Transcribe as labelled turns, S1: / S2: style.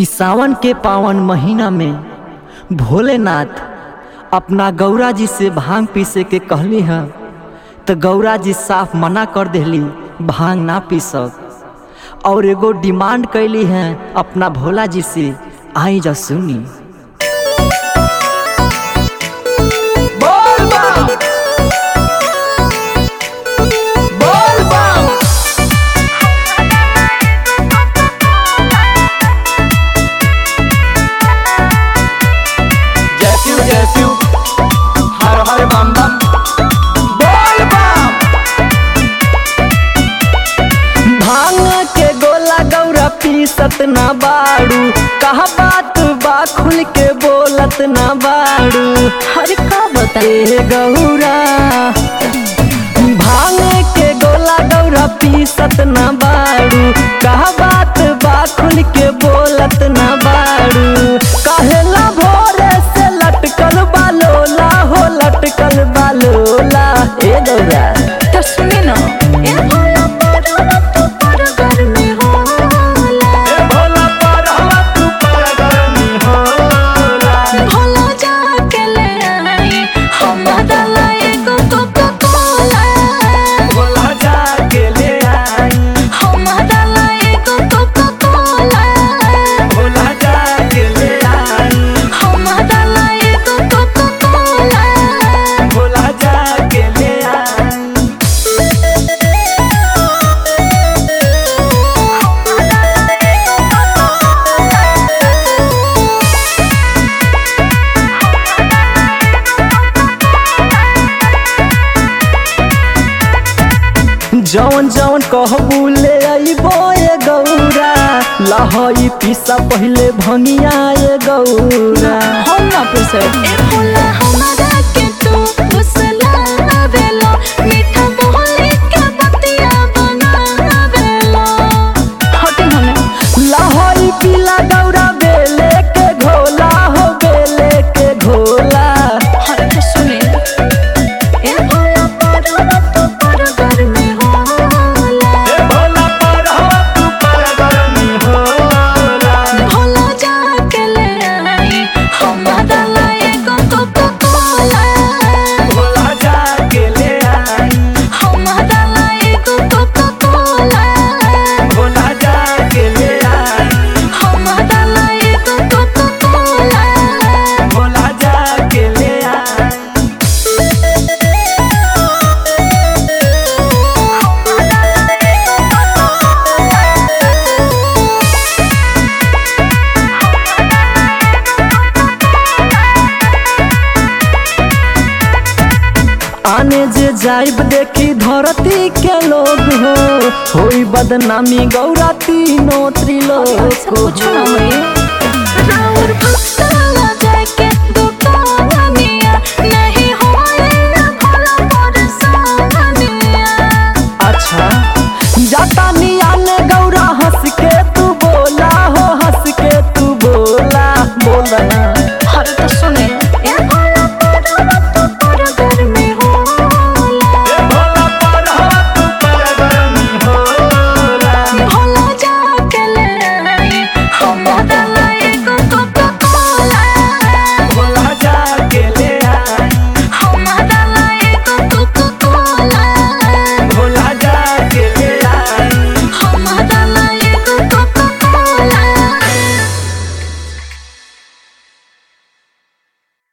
S1: इ सावन के पावन महीना में भोलेनाथ अपना गौरा जी से भांग पीसे के कहली ह तो गौरा जी साफ मना कर देली भांग ना पीसक और एगो डिमांड कैली है अपना भोला जी से आई जा सुनी बोल बम बोल बम जय शिव जय शिव हर हर बम बम बोल बम भांग के गोला गौरा पीसत ना बाड़ू कहा बात बा खुल के बोलत ना बाड़ू
S2: अरे का बता
S1: ए गौरा भांग के गोला गौरा पीसत ना बाड़ू कहा बात बा खुल के बोलत ना बाड़ू कहेला भोरे से लटकल बालोला हो लटकल बालोला ए गौरा
S2: तो सुने ना ए भोला पड़वा तू पर गर्मी होला
S1: भोला पर तू पर गर्मी होला
S2: भोला जाके ले आई हम बदला एगो कोका कोला
S1: भोला जाके ले आई
S2: हम बदला एगो कोका कोला
S1: भोला जाके ले आई
S2: हम बदला एगो कोका कोला
S1: भोला जाके ले आई जौन जौन कहबू ले अइबो ए गौरा लहई पीसा पहिले भंगिया ए गौरा
S2: हम ना पूछे ए भोला हमारा के तू फुसला बेलो मीठा बोले के बतिया बना बेलो हटे होने
S1: लहई पीला गौरा बेले के घोला हो बेले के घोला
S2: हटे सुने ए भोला पड़वा तू पर गर्मी होला
S1: भोला पर तू पर गर्मी होला
S2: भोला जाके ले आई हम बदला एगो कोका कोला
S1: भोला जाके ले आई
S2: हम बदला एगो कोका कोला
S1: भोला जाके ले आई
S2: हम बदला एगो कोका कोला
S1: भोला जाके ले आई आने जे जाइब देखी धरती के लोग हो होई बदनामी गौरा तीनों त्रिलोक
S2: कुछ ना होई राउर भक्त